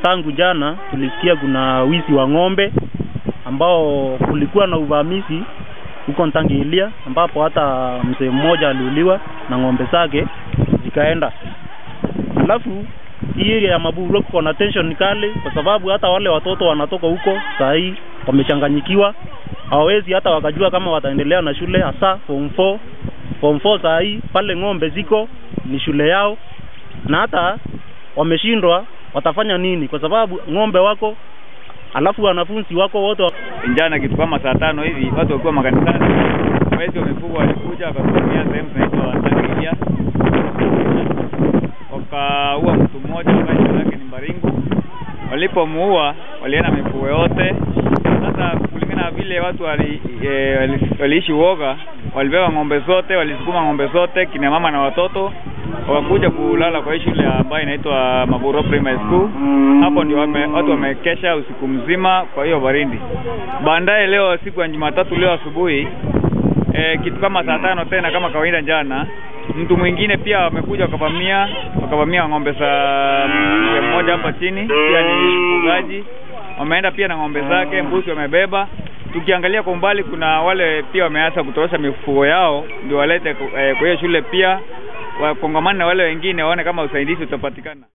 tangu jana tulisikia kuna wizi wa ng'ombe ambao kulikuwa na uvamizi huko Ntangilia ambapo hata mzee mmoja aliuliwa na ng'ombe zake zikaenda. Alafu hii area ya Maburo kuko na tension kali, kwa sababu hata wale watoto wanatoka huko saa hii wamechanganyikiwa, hawawezi hata wakajua kama wataendelea na shule, hasa form 4 form 4 saa hii pale ng'ombe ziko ni shule yao, na hata wameshindwa watafanya nini, kwa sababu ng'ombe wako alafu wanafunzi wako wote wa... Jana kitu kama saa tano hivi watu wakiwa makanisani, wezi wa mifugo walikuja wakavamia sehemu zinaitwa Tangilia, wakaua mtu mmoja ambaye jina lake ni Mbaringu. Walipomuua walienda mifugo yote. Sasa kulingana na vile watu wali, e, wali, waliishi uoga, walibeba ng'ombe zote, walisukuma ng'ombe zote, kina mama na watoto wakakuja kulala kwa hii shule ambayo inaitwa Maburo Primary School. Hapo ndio wame, watu wamekesha usiku mzima kwa hiyo baridi. Baadaye leo siku ya Jumatatu, leo asubuhi e, kitu kama saa tano tena kama kawaida jana, mtu mwingine pia wamekuja wakavamia wakavamia ng'ombe za mzee mmoja hapa chini, pia ni mfugaji, wameenda pia na ng'ombe zake, mbuzi wamebeba tukiangalia kwa umbali kuna wale pia wameanza kutorosha mifugo yao ndio walete eh, kwa hiyo shule pia wakongamane na wale wengine waone kama usaidizi utapatikana.